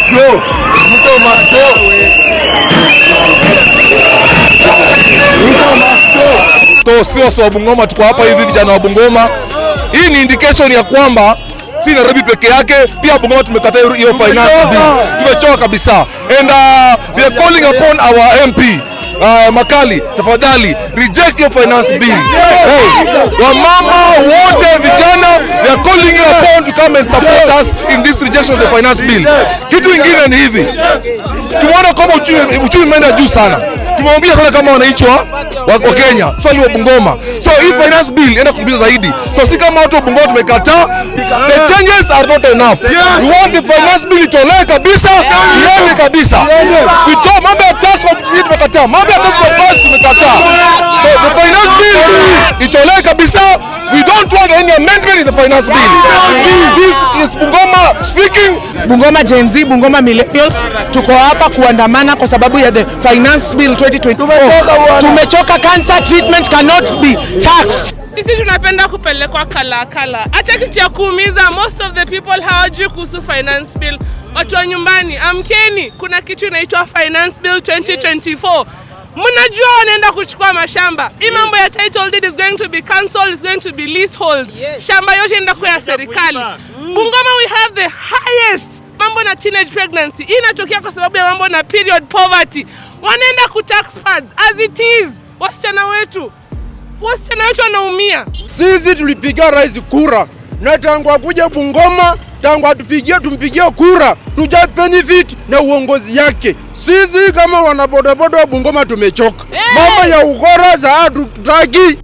go. Ruto must go. Ruto must go. So sio wa Bungoma, tuko hapa hivi vijana wa Bungoma. Hii ni indication ya kwamba si Nairobi peke yake, pia Bungoma tumekataa hiyo- hiyo finance bill. Tumechoka kabisa. And uh, we are calling upon our MP Uh, Makali, tafadhali reject your finance bill. Hey, wamama wote vijana, we are calling you upon to come and support us in this rejection of the finance bill. Kitu ingine ni hivi, tumeona kwamba uchumi uchumi umeenda juu sana tumeambia sana kama wananchi wa, wa, wa Kenya swali wa Bungoma. So hii finance bill enda kumbia zaidi. So si kama watu wa Bungoma tumekataa, the changes are not enough. We want the finance bill itolewe kabisa, iende kabisa. We told mambo ya tax kwa sisi tumekataa, mambo ya tax kwa bus tumekataa. So the finance bill itolewe kabisa. We don't want any amendment in the finance bill. This is Bungoma speaking. Bungoma Gen Z, Bungoma Millennials tuko hapa kuandamana kwa sababu ya the finance bill 2024. Tumechoka, cancer treatment cannot be taxed. Sisi tunapenda kupelekwa kala kala. Hata kitu cha kuumiza, most of the people hawajui kuhusu finance bill. Watu wa nyumbani, amkeni, kuna kitu inaitwa finance bill 2024. Mnajua wanaenda kuchukua mashamba. Hii mambo ya title deed is going to be cancelled, is going to be leasehold. Shamba yote inaenda kuwa ya serikali. Bungoma we have the highest mambo na teenage pregnancy. Hii inatokea kwa sababu ya mambo na period poverty. Wanaenda ku tax pads as it is. Wasichana wetu wasichana wetu wanaumia. Sisi tulipigia rais kura na tangu akuja Bungoma, tangu atupigie tumpigie kura, tuja benefit na uongozi yake. Sisi kama wanabodaboda wa Bungoma tumechoka, mambo ya ugora za hatutaki.